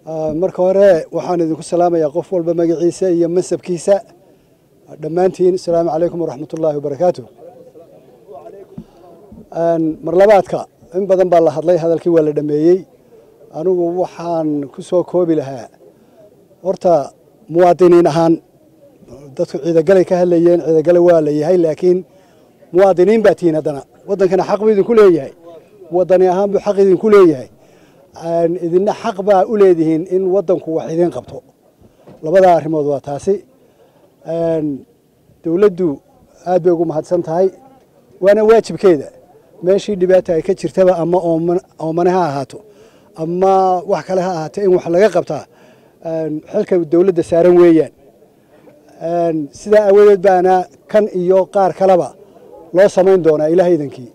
marka hore waxaan idinku salaamayaa qof walba magaciisa iyo mansabkiisa dhammaantiin asalaamu calaykum waraxmat ullaahi wabarakaatu marlabaadka in badan baa la hadlay hadalkii waa la dhameeyey anigu waxaan ku soo koobi lahaa horta muwaadiniin ahaan dadku ciidagalay ka hadlayeen ciidagale waa la yahay laakiin muwaadiniin baa tihiin haddana waddankana xaq buu idinku leeyahay wadani ahaan buu xaq idinku leeyahay idina xaq baa u leedihiin in waddanku wax idiin qabto labada arrimood waa taasi dowladdu aad bay ugu mahadsan tahay waana waajibkeeda meeshii dhibaata ay ka jirtaba ama oomane ha ahaato ama wax kale ha ahaato in wax laga qabtaa xilka dowladda saaran weeyaan sidaa aawadeed baana kan iyo qaar kaleba loo samayn doonaa ilaah idankii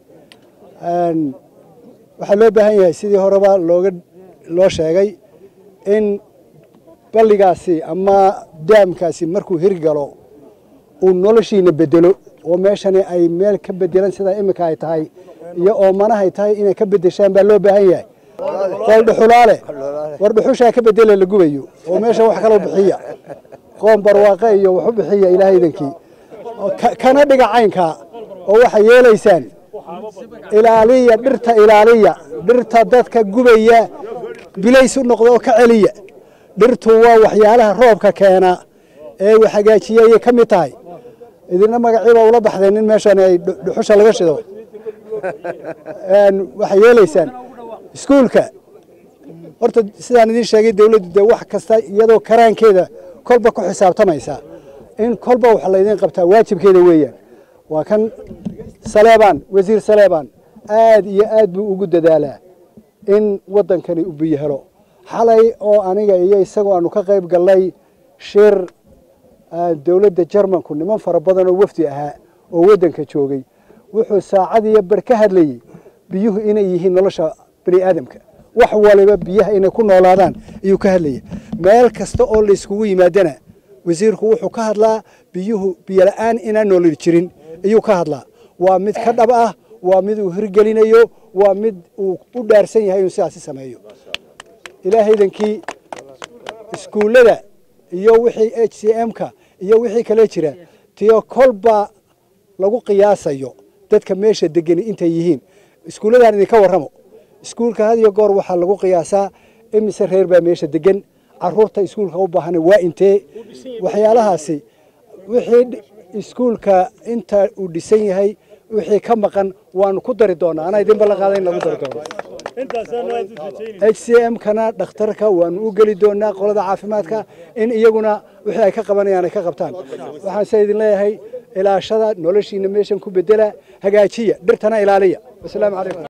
waxaa loo baahan yahay sidii horeba looga loo sheegay in balligaasi ama daamkaasi markuu hirgalo uu noloshiina bedelo oo meeshani ay meel ka bedelan sidaa iminka ay tahay iyo oomanahay tahay inay ka bedeshaan baa loo baahan yahay qool dhuxulaale war dhuxushaa ka bedele la gubayo oo meesha wax kaloo bixiya qoom barwaaqe iyo waxu bixiya ilaah idankii kana dhiga caynkaa oo waxay yeelaysaan ilaaliya dhirta ilaaliya dhirta dadka gubaya bilays u noqda oo ka celiya dhirtu waa waxyaalaha roobka keena ee wax hagaajiya ayay ka mid tahay idina magaciiba ula baxdeen in meeshan ay dhuxusha laga shido waxay yeelaysaan iskuulka horta sidaan idiin sheegay dowladdu dee wax kasta iyadoo karaankeeda kolba ku xisaabtamaysa in kolba wax laydiin qabtaa waajibkeeda weeyaan waa kan saleebaan wasiir saleebaan aad iyo aad buu ugu dadaalaa in waddankani u biyo helo xalay oo aniga iyo isagoo aanu ka qayb gallay shir dowladda jarmanku niman fara badan oo wafdi ahaa oo waddanka joogay wuxuu saacad iyo bar ka hadlayey biyuhu inay yihiin nolosha bani aadamka wax waliba biyaha inay ku noolaadaan ayuu ka hadlayay meel kasta oo layskugu yimaadana wasiirku wuxuu ka hadlaa biyuhu biyola'aan inaan noolid jirin ayuu ka hadlaa waa mid ka dhab ah waa mid uu hirgelinayo waa mid uu u dhaarsan yahay inuu sidaasi sameeyo ilaahaydankii iskuullada iyo wixii h c m-ka iyo wixii kale jira tiyo kolba lagu qiyaasayo dadka meesha degani intay yihiin iskuulladan idinka warramo iskuulka had iyo goor waxaa lagu qiyaasaa imise reer baa meesha degan caruurta iskuulka u baahan waa intee waxyaalahaasi wixii iskuulka inta uu dhisan yahay wixii ka maqan waanu ku dari doonaa anaa idin ballan qaada in lagu dari doono h c m kana dhakhtarka waanu u geli doonaa qolada caafimaadka in iyaguna wixii ay ka qabanayaan ay ka qabtaan waxaan se idin leeyahay ilaashada noloshiina meeshan ku bedela hagaajiya dhirtana ilaaliya wasalaamu calaykum